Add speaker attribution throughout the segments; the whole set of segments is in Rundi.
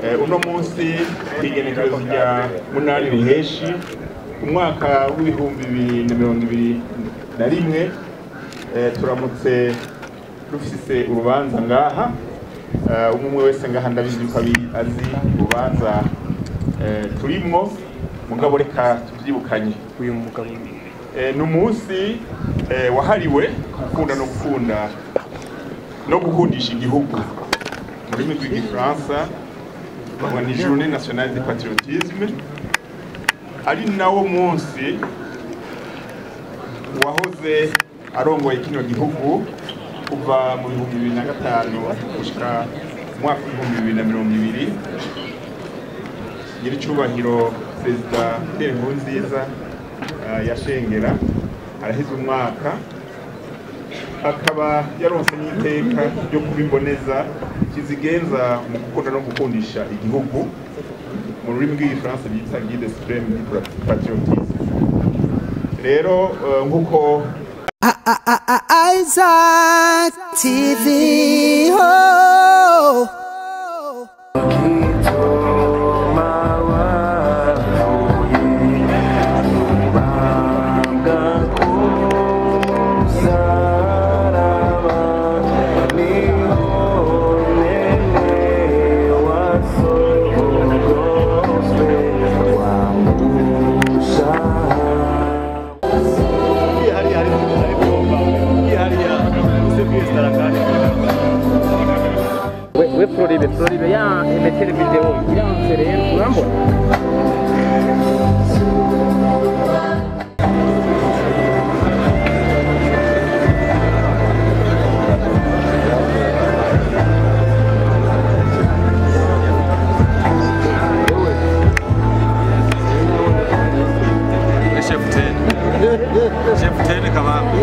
Speaker 1: Eh, uno munsi kwigenekerezo rya munani ruheshi umwaka w'ibihumbi bibiri na mirongo ibiri na rimwe eh, turamutse rufise urubanza ngaha Eh, umwe umwe wese ngaha ndabizi ko abi- azi urubanza eh, turimwo mugabo reka tuvyibukanye
Speaker 2: uyu mugabo
Speaker 1: Eh, ni umunsi eh, wahariwe gukunda no gukunda no gukundisha igihugu mu rurimi rw'igifaransa bavuga ni journée nationale de patriotisme ari nawo munsi wahoze arongoye kino gihugu kuva mu bihumbi bibiri na gatanu gushika mu mwaka w'ibihumbi bibiri na mirongo ibiri nyir'icyubahiro perezida Pierre Nkurunziza eh, yashengera araheze umwaka akaba yaronse n'iteka ryo kuba imboneza kizigenza mu gukunda no gukundisha igihugu mu rurimi rw'igifaransa byitwa guide supreme du patriotisme rero eh, nk'uko
Speaker 3: Isaac TV. Oh.
Speaker 2: we we Floribe Floribe ya emetere video iranse rero urambona
Speaker 4: Chef Ten. Chef Ten kabambi.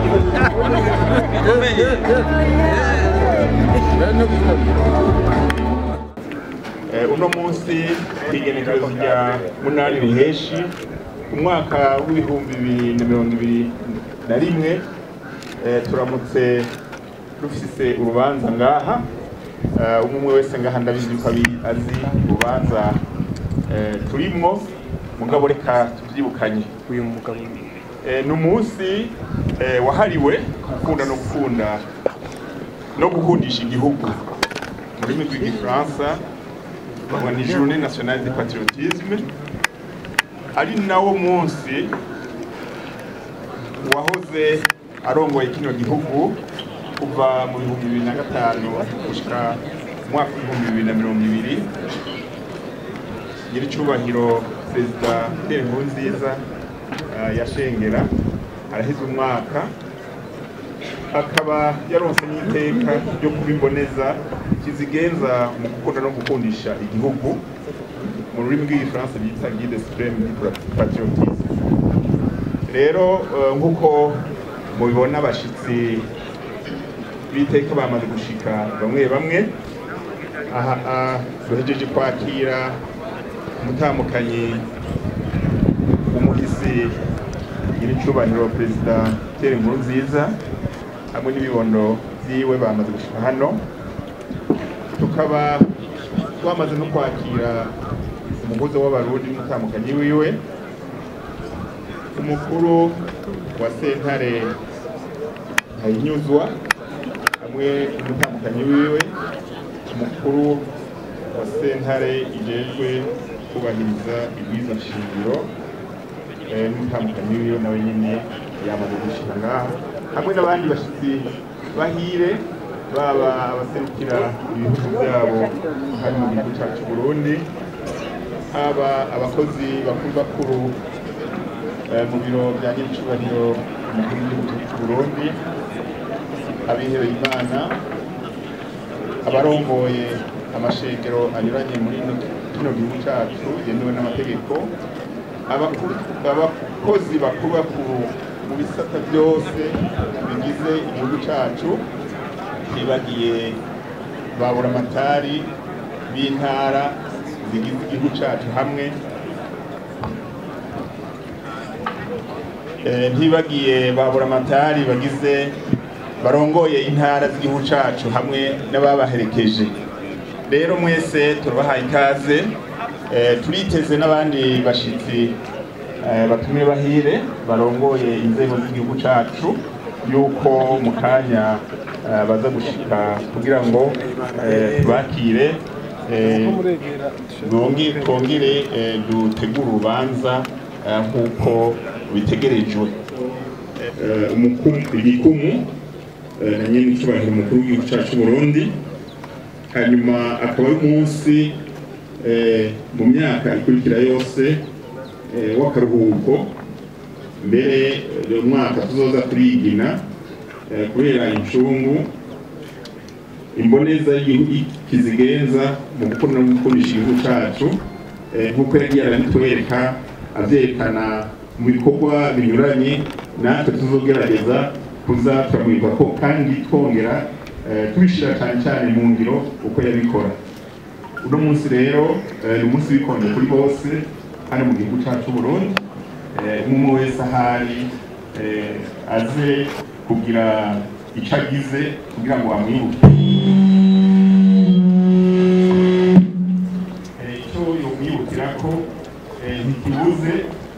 Speaker 1: Eh, uno munsi kwigenekerezo rya munani ruheshi umwaka w'ibihumbi bibiri na mirongo ibiri na rimwe eh, turamutse rufise urubanza ngaha Eh, umwe umwe wese ngaha ndabizi ko abi- azi urubanza eh, turimwo mugabo reka tuvyibukanye
Speaker 2: uyu mugabo
Speaker 1: Eh, ni umunsi eh, wahariwe gukunda no gukunda no gukundisha igihugu mu rurimi rw'igifaransa bavuga ni journée nationale de patriotisme ari nawo munsi wahoze arongoye kino gihugu kuva mu bihumbi bibiri na gatanu gushika mu mwaka w'ibihumbi bibiri na mirongo ibiri nyir'icyubahiro perezida Pierre Nkurunziza eh, yashengera araheze umwaka akaba yaronse n'iteka ryo kuba imboneza kizigenza mu gukunda no gukundisha igihugu mu rurimi rw'igifaransa byitwa guide supreme du patriotisme rero eh, nk'uko mubibona abashitsi b'iteka bamaze gushika bamwe bamwe aha ah, duhejeje kwakira umutamukanyi umuhisi nyir'icyubahiro perezida Pierre Nkurunziza hamwe n'ibibondo byiwe bamaze gushika hano tukaba twamaze no kwakira umuhuza w'abarundi n'umutamukanyi wiwe umukuru wa sentare ntayinyuzwa hamwe n'umutamukanyi wiwe umukuru wa sentare ijejwe kubahiriza ibwiza shingiro eh, n'umutambukanyi wiwe nawe nyine yamaze gushika ngaha hamwe n'abandi bashitsi bahire baba abaserukira ibihugu byabo hano mu gihugu cyacu Burundi haba abakozi bakuru bakuru eh, mu biro bya nyir'icyubahiro umukuru w'igihugu cy'u Burundi abihebeye Imana abarongoye amashengero anyuranye muri ino- kino gihugu cyacu yemewe n'amategeko abaku- abakozi bakuru bakuru mu bisata byose bigize igihugu cyacu ntibagiye babura amatari b'intara zigize igihugu cyacu hamwe Eh, ntibagiye babura amatari bagize barongoye intara z'igihugu cyacu hamwe n'ababaherekeje rero mwese turabahaye ikaze Eh, turiteze n'abandi bashitsi eh, batumye bahire barongoye inzego z'igihugu cacu yuko mu kanya eh, baza gushika kugira ngo eh, tubakire eh, bongi- twongere eh, dutegure urubanza eh, nk'uko bitegerejwe Eh, umukumu igikumu eh, na nyene icyubahiro umukuru w'igihugu cacu Burundi hanyuma akaba ari umunsi eh, mu myaka ikurikira yose eh, w'akaruhuko mbere eh, uyu mwaka tuzoza turigina eh, kubera incungu imboneza y'igihugu kizigenza mu gukunda no gukundisha igihugu cacu eh, nk'uko yagiye arabitwereka avyerekana mu bikorwa binyuranye natwe tuzogerageza kuza turamwirwa ko kandi twongera eh, tubishira cyane cyane mu ngiro uko yabikora uno munsi rero eh, ni umunsi w'ikonje kuri bose hano mu gihugu cyacu Burundi Eh, umwe wese ahari eh, aze kugira icyo agize kugira ngo amwibuke Eh, icyo yomwibukira ko eh, ntikibuze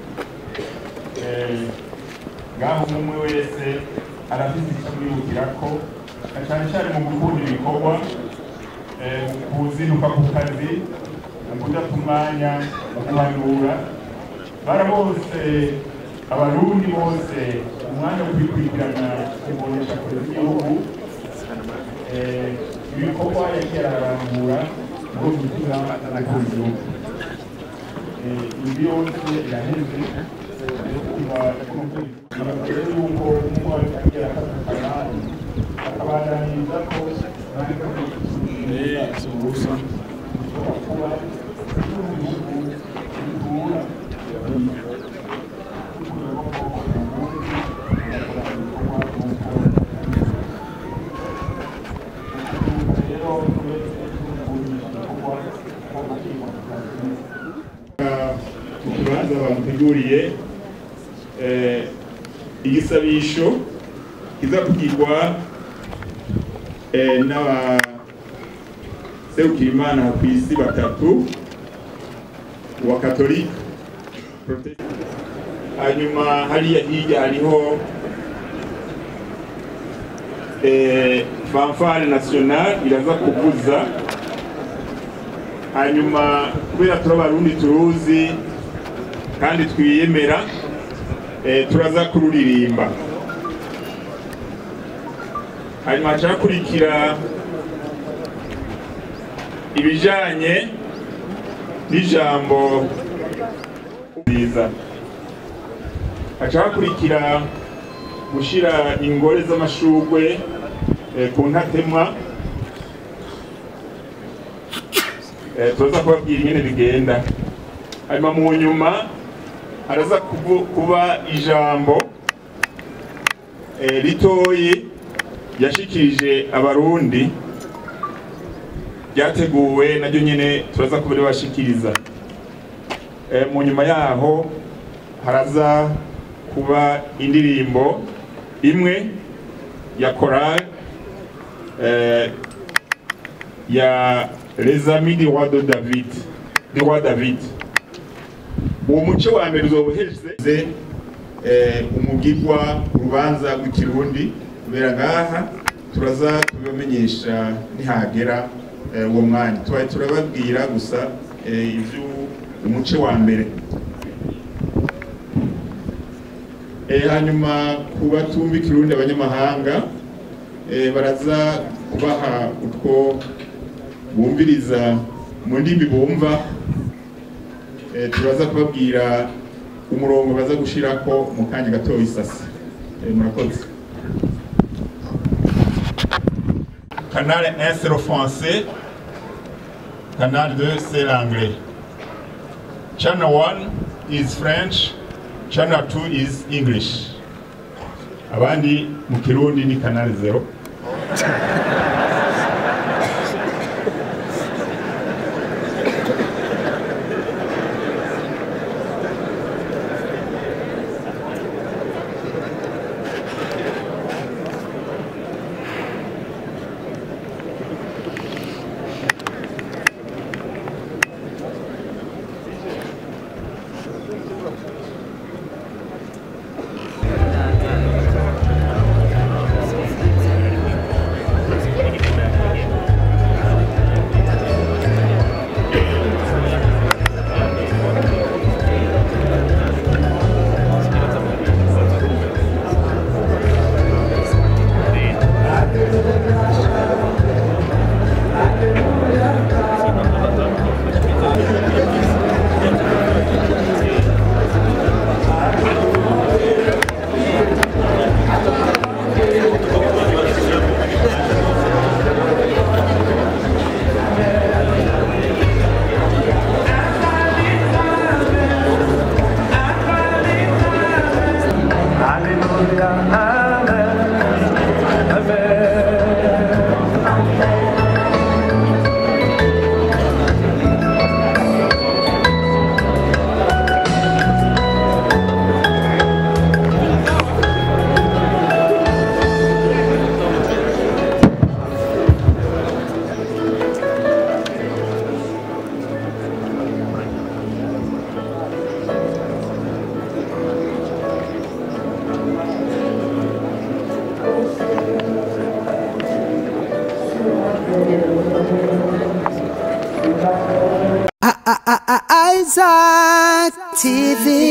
Speaker 1: eh, ngaho umwe wese arafite icyo amwibukira ko na cyane cyane mu gukunda ibikorwa eh, mu kuzinduka ku kazi mu kudata umwanya mu kuhanura bara bose abarundi bose umwanya wo kwikurikirana kubonesha kure z'igihugu eh, ibikorwa yagiye ararambura ngo gutuma akunzu ibi yose iraheze mbere y'uko umwari agiye akatakana akabandaniriza ko ntabwo ubusa bushobora kuba igihugu gitura mu kibanza bamuteguriye eh, igisabisho kizakugirwa eh, n'abaserukira imana ku isi batatu wa katolika Protest- hanyuma hariya hirya hariho eh, fanfare national iraza kuvuza hanyuma kubera turi abarundi turuzi kandi twiyemera eh, turaza kururirimba hanyuma hacakurikira ibijanye n'ijambo nziza hacakurikira gushira ingore z'amashurwe eh, ku ntatemwa eh, tuza kubabwira ingene bigenda hanyuma mu nyuma haraza kubu- kuba ijambo eh, ritoyi yashikirije abarundi ryateguwe naryo nyene turaza kuba ribashikiriza Eh, mu nyuma yaho haraza kuba indirimbo imwe ya korali eh, ya les amis du roi de David du roi David uwo muce wa mbere uzobuheze eh, umugirwa urubanza rw'ikirundi kubera ngaha turaza kubibamenyesha nihagera eh, uwo mwanya tubaye turababwira gusa eh, ivyo umuce wa mbere Eh, hanyuma ku batumva ikirundi abanyamahanga eh, baraza kubaha utwo bumviriza mu ndimi bumva eh, turaza kubabwira umurongo baza gushirako mu kanya gato isasi eh, murakoze canal 1 c'est le français canal 2 c'est l'anglais channel 1 is french channel 2 is english abandi mu kirundi ni canal 0
Speaker 3: TV.